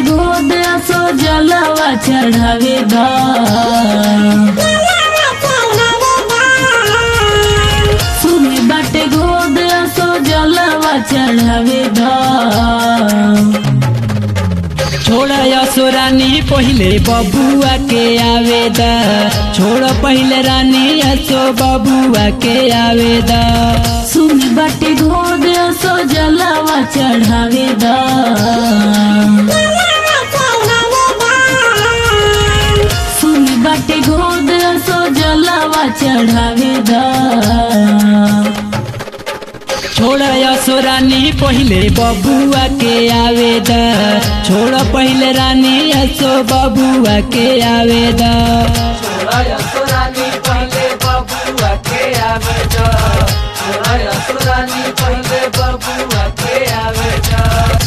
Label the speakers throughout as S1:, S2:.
S1: गोद सो जलवा चढ़ावे दा सुनी बाटे गोद सो जलवा चढ़ावे दा
S2: छोड़ यसो रानी पहिले बबुआ के आवेदा छोड़ पहिले रानी यसो बबुआ के आवेदा
S1: सुनी बाटे गोद सो जलवा चढ़ावे दा सुनी बाटे गोद सो जलवा चढ़ावे दा
S2: छोड़ यसो रानी पहिले बबुआ के आवेदा छोड़ पहिले रानी यसो बबुआ के आवेदा छोड़ यसो रानी पहिले बबुआ के आवेदा छोड़ यसो रानी पहिले बबुआ के आवेदा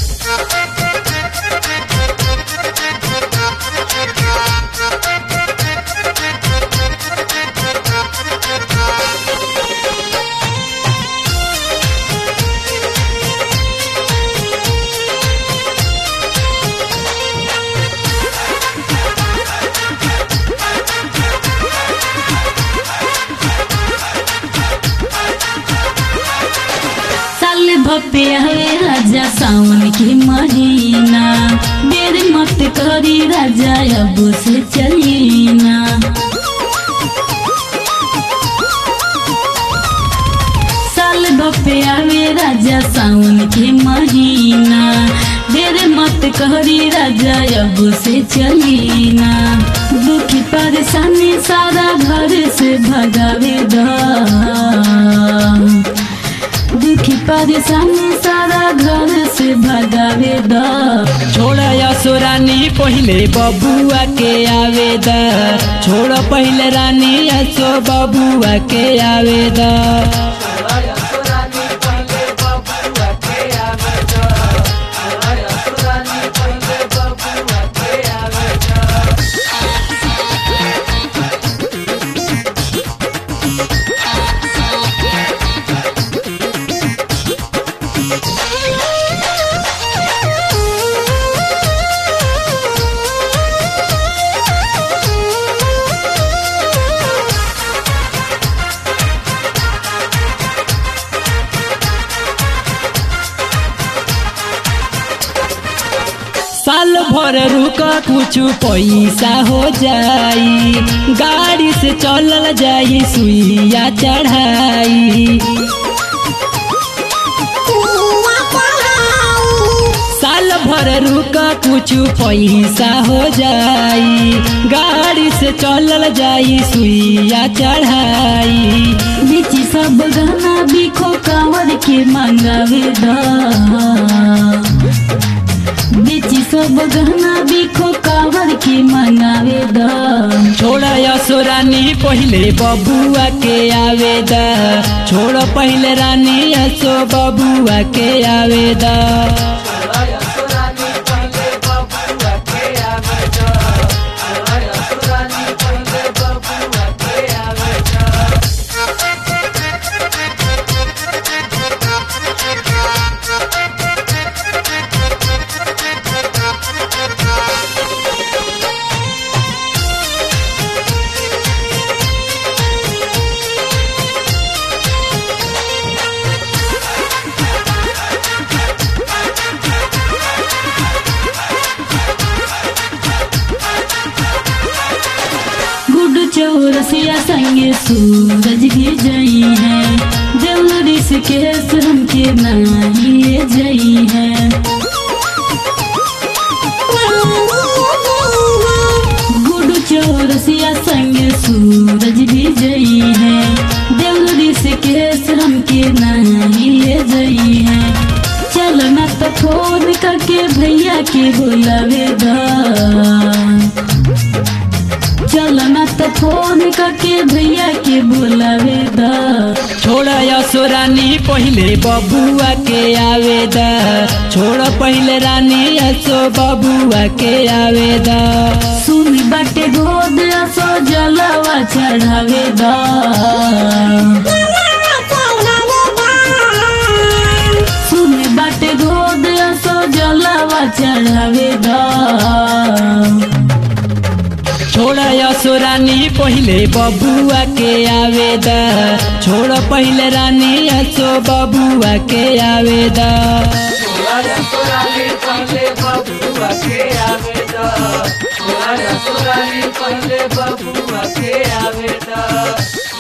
S1: साल भपे हवे राजा सावन के महीना देर मत करी राजा अब से चलीना साल भपे हवे राजा सावन के महीना देर मत करी राजा अब से चलीना दुखी परेशानी सारा घर से भगावे दा दुखी परेशानी सारा घर से भगावे दा
S2: छोड़ यसो रानी पहिले बबुआ के आवेदा छोड़ पहिले रानी यसो बबुआ के आवेदा साल भर रुक कुछ पैसा हो जाई गाड़ी से चलल जाई सुइया चढ़ाई साल भर रुक कुछ पैसा हो जाई गाड़ी से चलल जाई सुइया चढ़ाई
S1: बेची सब गहना बिखो कांवर के मंगावे दा बेची सब गहना बिखो कांवर के मंगावे दा
S2: छोड़ यसो रानी पहिले बबुआ के आवेदा छोड़ पहिले रानी यसो बबुआ के आवेदा
S1: गुड चौरसिया संगे सूरज भी जई है जल्दी से केस हमके नहीं ले जई है गुड चौरसिया संगे सूरज भी जई है जल्दी से केस हमके नहीं ले जई है चलना तो फोन करके भैया के बुलावे दा चलना तो फोन करके भैया के बुलावे दा
S2: छोड़ यसो रानी पहिले बबुआ के आवेदा छोड़ पहिले रानी यसो बबुआ के आवेदा
S1: सुन बाटे गोद सो जलवा चढ़ावे दा सुन बाटे गोद सो जलवा चढ़ावे दा
S2: पहिले बबुआ के आवेदा छोड़ पहिले रानी असो बबुआ के आवेदा
S3: पहले बबुआ के आवेदा पहले बबुआ के आवेदा